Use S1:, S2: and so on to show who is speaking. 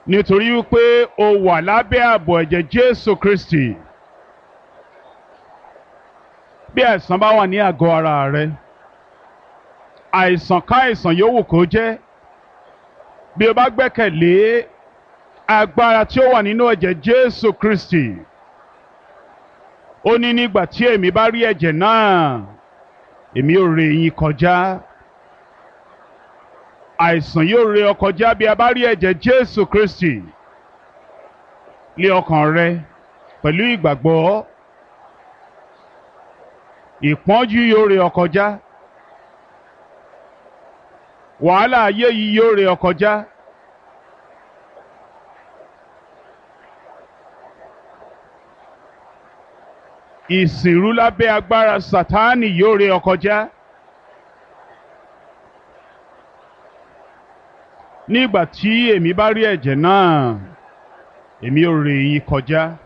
S1: nítorí wípé o wà lábẹ́ ààbò ẹ̀jẹ̀ Jésù Kristi bí àìsàn bá wà ní àgọ́ ara rẹ àìsàn ká àìsàn yòówù kó jẹ́ bí o bá gbẹ́kẹ̀lé agbára tí ó wà nínú ẹ̀jẹ̀ Jésù Kristi ó ní nígbà tí èmi bá rí ẹ̀jẹ̀ náà èmi ò ré yín kọjá àìsàn yóò ré ọ kọjá bí a bá rí ẹ̀jẹ̀ Jésù Kristi lé ọkàn rẹ pẹ̀lú ìgbàgbọ́ ìpọ́njú yóò ré ọ kọjá wàhálà ayé yìí yóò ré ọ kọjá. ìsìnrú lábẹ́ agbára Sátánì yóò ré ọ kọjá. nígbà tí èmi bá rí ẹ̀jẹ̀ náà èmi ò ré yín kọjá.